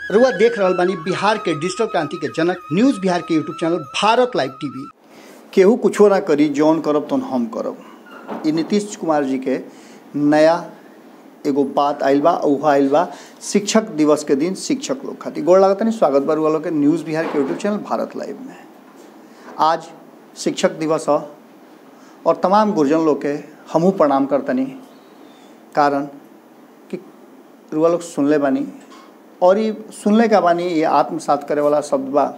रुआ देख रहल बानी बिहार के डिजिटल क्रांति के जनक न्यूज बिहार के YouTube channel Bharat live TV केहू कुछो ना करी जौन करब तो हम करब ई नीतीश कुमार जी के नया एगो बात आइल बा उहा आइल बा शिक्षक दिवस के दिन शिक्षक लोग खातिर गोड़ लागत नहीं स्वागत बा रुआ लोग के न्यूज़ बिहार के यूट्यूब चैनल भारत लाइव में आज शिक्षक दिवस ह और तमाम गुरजन लोग के हमहू प्रणाम करतनी कारण कि रुआ लोग सुनले बानी और ये सुनले का बानी ये आत्मसात करे वाला शब्द बा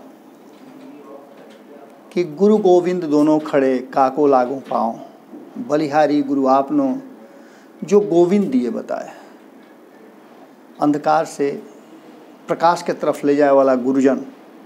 कि गुरु गोविंद दोनों खड़े काको लागो पाओ बलिहारी गुरु आपनो जो गोविंद दिए बताए अंधकार से प्रकाश के तरफ ले जाए वाला गुरुजन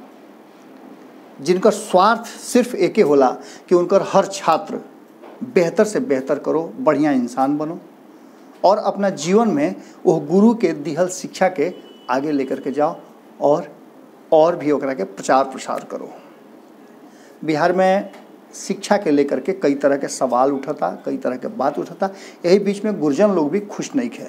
जिनका स्वार्थ सिर्फ एके होला कि उनकर हर छात्र बेहतर से बेहतर करो बढ़िया इंसान बनो और अपना जीवन में वो गुरु के दिहल शिक्षा के आगे लेकर के जाओ और और भी ओकरा के प्रचार प्रसार करो बिहार में शिक्षा के लेकर के कई तरह के सवाल उठता कई तरह के बात उठता यही बीच में गुरजन लोग भी खुश नहीं थे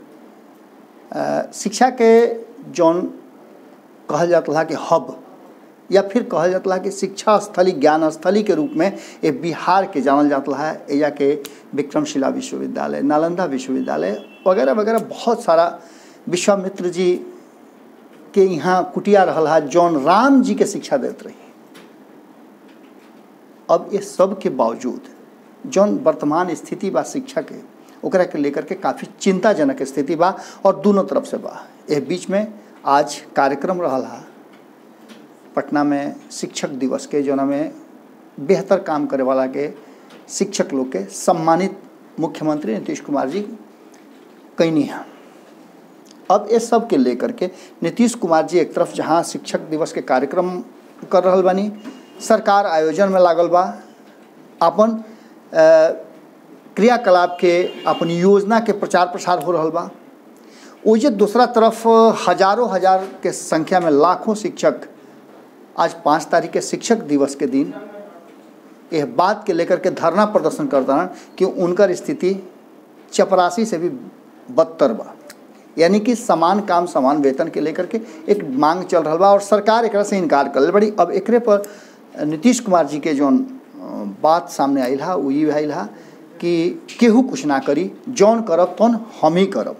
शिक्षा के जौन कहल जाता था कि हब या फिर कहल जाता है कि शिक्षा स्थली ज्ञान स्थली के रूप में ये बिहार के जानल जाता है एजा के विक्रमशिला विश्वविद्यालय नालंदा विश्वविद्यालय वगैरह वगैरह बहुत सारा विश्वामित्र जी के यहाँ कुटिया रहल है जौन राम जी के शिक्षा देते रही अब ये सब के बावजूद जौन वर्तमान स्थिति बा शिक्षा के ओकरा के लेकर के काफ़ी चिंताजनक स्थिति बा और दोनों तरफ से बा ये बीच में आज कार्यक्रम रहल है पटना में शिक्षक दिवस के जौन में बेहतर काम करे वाला के शिक्षक लोग के सम्मानित मुख्यमंत्री नीतीश कुमार जी कैनी हैं अब इस सब के लेकर के नीतीश कुमार जी एक तरफ जहाँ शिक्षक दिवस के कार्यक्रम कर रहा बानी सरकार आयोजन में लागल बा अपन क्रियाकलाप के अपन योजना के प्रचार प्रसार हो रहा बा ओजे दूसरा तरफ हजारों हजार के संख्या में लाखों शिक्षक आज पाँच तारीख के शिक्षक दिवस के दिन यह बात के लेकर के धरना प्रदर्शन करता है कि उनकर स्थिति चपरासी से भी बदतर बा यानी कि समान काम समान वेतन के लेकर के एक मांग चल रहा बा और सरकार एक से इनकार कर बड़ी अब एक पर नीतीश कुमार जी के जौन बात सामने आयल हा वो ये आयल हा कि केहू कुछ ना करी जौन करब तौन हम ही करब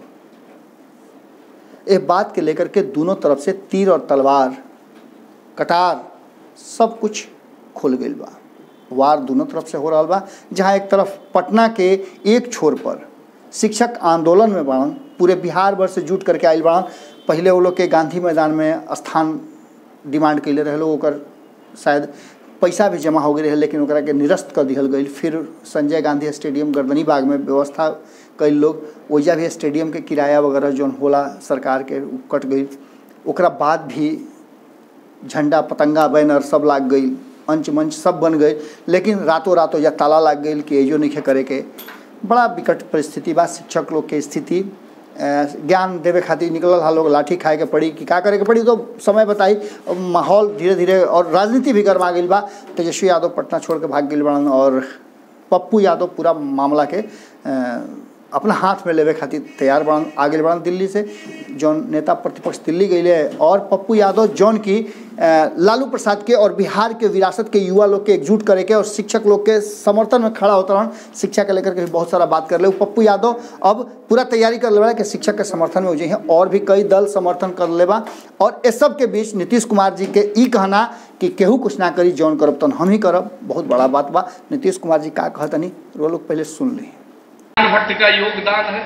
एक बात के लेकर के दोनों तरफ से तीर और तलवार कटार सब कुछ खुल गई बा वार दोनों तरफ से हो रहा बा जहाँ एक तरफ पटना के एक छोर पर शिक्षक आंदोलन में बाड़न पूरे बिहार भर से जुट करके आयल बाड़न पहले वो लोग के गांधी मैदान में स्थान डिमांड कैले रहे लोग ओकर शायद पैसा भी जमा हो गई रहे लेकिन ओकरा के निरस्त कर दिहल गई फिर संजय गांधी स्टेडियम गर्दनी बाग में व्यवस्था कई लोग ओइजा भी स्टेडियम के किराया वगैरह जौन होला सरकार के कट गई ओकरा बाद भी झंडा पतंगा बैनर सब लाग गई अंच मंच सब बन गए लेकिन रातों रातों या ताला लाग गई कि एजो नहीं करे के बड़ा विकट परिस्थिति बा शिक्षक लोग के स्थिति ज्ञान देवे खातिर निकलल हा लोग लाठी खाए के पड़ी कि का करे के पड़ी तो समय बताई माहौल धीरे धीरे और राजनीति भी गरमा गई बा तेजस्वी यादव पटना छोड़ के भाग गई बड़न और पप्पू यादव पूरा मामला के अपना हाथ में लेवे खातिर तैयार बड़न आगे बढ़न दिल्ली से जौन नेता प्रतिपक्ष दिल्ली गए और पप्पू यादव जौन की लालू प्रसाद के और बिहार के विरासत के युवा लोग के एकजुट करे के और शिक्षक लोग के समर्थन में खड़ा होता रहन शिक्षा के लेकर के भी बहुत सारा बात कर ले पप्पू यादव अब पूरा तैयारी कर ले कि शिक्षक के समर्थन में हो जाइए और भी कई दल समर्थन कर ले बा और इस सब के बीच नीतीश कुमार जी के ई कहना कि केहू कुछ ना करी जौन करब तो हम ही करब बहुत बड़ा बात बा नीतीश कुमार जी का कहतनी वो लोग पहले सुन ली भट्ट का योगदान है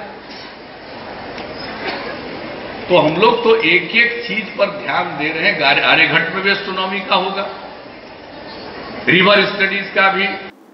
तो हम लोग तो एक एक चीज पर ध्यान दे रहे हैं आर्यघट्ट में भी एस्ट्रोनॉमी का होगा रिवर स्टडीज का भी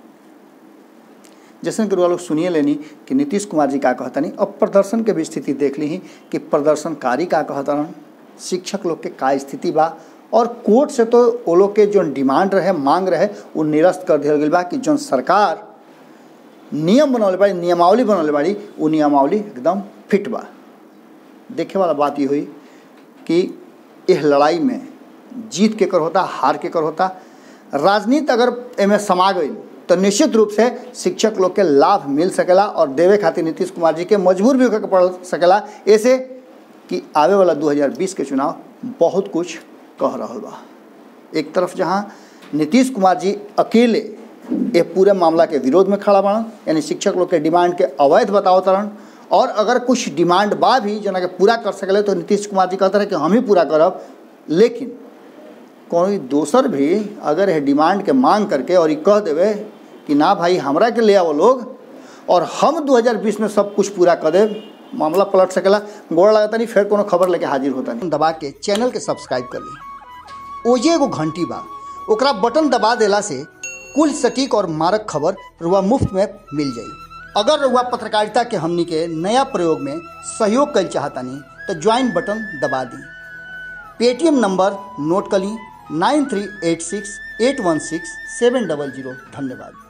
जैसे कि लोग सुनिए लेनी कि नीतीश कुमार जी का कहता नहीं अब प्रदर्शन के भी स्थिति देख ली ही कि प्रदर्शनकारी का कहता शिक्षक लोग के का स्थिति बा और कोर्ट से तो वो लोग के जो डिमांड रहे मांग रहे वो निरस्त कर दिया गई बा कि जो सरकार नियम बनौले बाड़ी नियमावली बनौले बाड़ी वो नियमावली एकदम फिट बा देखे वाला बात ये हुई कि यह लड़ाई में जीत के कर होता हार के कर होता राजनीति अगर एमे समा गई तो निश्चित रूप से शिक्षक लोग के लाभ मिल सकेला और देवे खातिर नीतीश कुमार जी के मजबूर भी होकर पड़ सकेला ऐसे कि आवे वाला 2020 के चुनाव बहुत कुछ कह रहा बा एक तरफ जहाँ नीतीश कुमार जी अकेले ये पूरे मामला के विरोध में खड़ा बाड़न यानी शिक्षक लोग के डिमांड के अवैध बताओ तरन और अगर कुछ डिमांड बा भी जना के पूरा कर सकले तो नीतीश कुमार जी कहते रहे कि हम ही पूरा करब लेकिन कोई दोसर भी अगर ये डिमांड के मांग करके और ये कह देवे कि ना भाई हमरा के ले आओ लोग और हम 2020 में सब कुछ पूरा कर देब मामला पलट सकेला गोड़ लगता नहीं फिर कोनो खबर लेके हाजिर होता नहीं दबा के चैनल के सब्सक्राइब कर ली ओजे एगो घंटी बा ओकरा बटन दबा देला से कुल सटीक और मारक खबर रुआ मुफ्त में मिल जाई अगर रुआ पत्रकारिता के हमनी के नया प्रयोग में सहयोग कर चाहतानी तो ज्वाइन बटन दबा दी पेटीएम नंबर नोट कर ली nine three eight six eight one six seven double zero धन्यवाद